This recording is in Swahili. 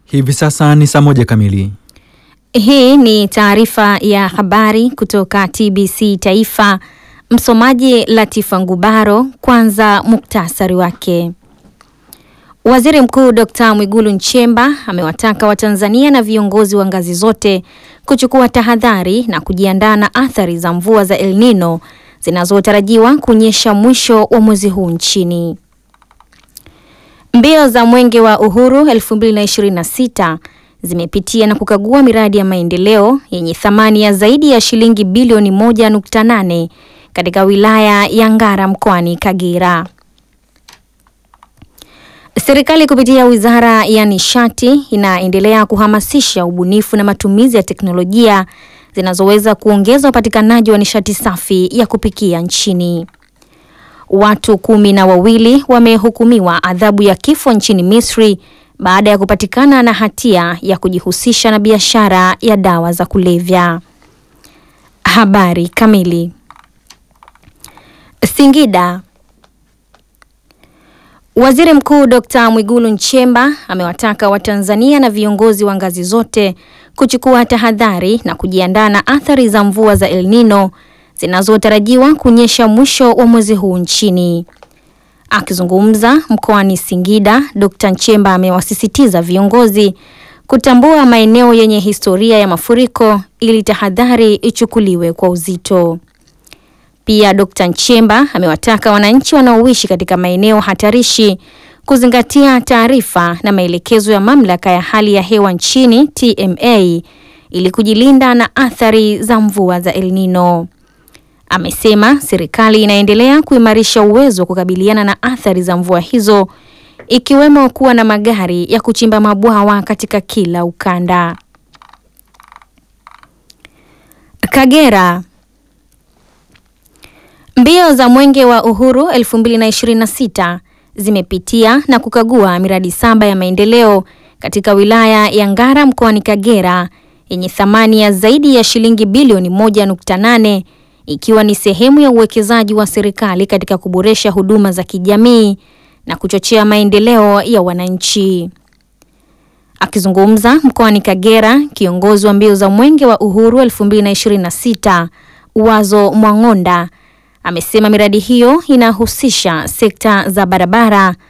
Hivi sasa ni saa moja kamili. Hii ni taarifa ya habari kutoka TBC Taifa. Msomaji Latifa Ngubaro. Kwanza muktasari wake. Waziri Mkuu Dr. Mwigulu Nchemba amewataka Watanzania na viongozi wa ngazi zote kuchukua tahadhari na kujiandaa na athari za mvua za El Nino zinazotarajiwa kunyesha mwisho wa mwezi huu nchini. Mbio za Mwenge wa Uhuru 2026 zimepitia na kukagua miradi ya maendeleo yenye thamani ya zaidi ya shilingi bilioni 1.8 katika wilaya ya Ngara mkoani Kagera. Serikali kupitia Wizara ya Nishati inaendelea kuhamasisha ubunifu na matumizi ya teknolojia zinazoweza kuongeza upatikanaji wa nishati safi ya kupikia nchini. Watu kumi na wawili wamehukumiwa adhabu ya kifo nchini Misri baada ya kupatikana na hatia ya kujihusisha na biashara ya dawa za kulevya. Habari kamili. Singida. Waziri Mkuu Dr. Mwigulu Nchemba amewataka Watanzania na viongozi wa ngazi zote kuchukua tahadhari na kujiandaa na athari za mvua za El Nino zinazotarajiwa kunyesha mwisho wa mwezi huu nchini. Akizungumza mkoani Singida, Dr. Nchemba amewasisitiza viongozi kutambua maeneo yenye historia ya mafuriko ili tahadhari ichukuliwe kwa uzito. Pia Dr. Nchemba amewataka wananchi wanaoishi katika maeneo hatarishi kuzingatia taarifa na maelekezo ya Mamlaka ya Hali ya Hewa nchini TMA ili kujilinda na athari za mvua za El Nino. Amesema serikali inaendelea kuimarisha uwezo wa kukabiliana na athari za mvua hizo ikiwemo kuwa na magari ya kuchimba mabwawa katika kila ukanda. Kagera. Mbio za Mwenge wa Uhuru 2026 zimepitia na kukagua miradi saba ya maendeleo katika wilaya ya Ngara mkoani Kagera yenye thamani ya zaidi ya shilingi bilioni 1.8 ikiwa ni sehemu ya uwekezaji wa serikali katika kuboresha huduma za kijamii na kuchochea maendeleo ya wananchi. Akizungumza mkoani Kagera, kiongozi wa mbio za Mwenge wa Uhuru 2026 Wazo Mwang'onda amesema miradi hiyo inahusisha sekta za barabara,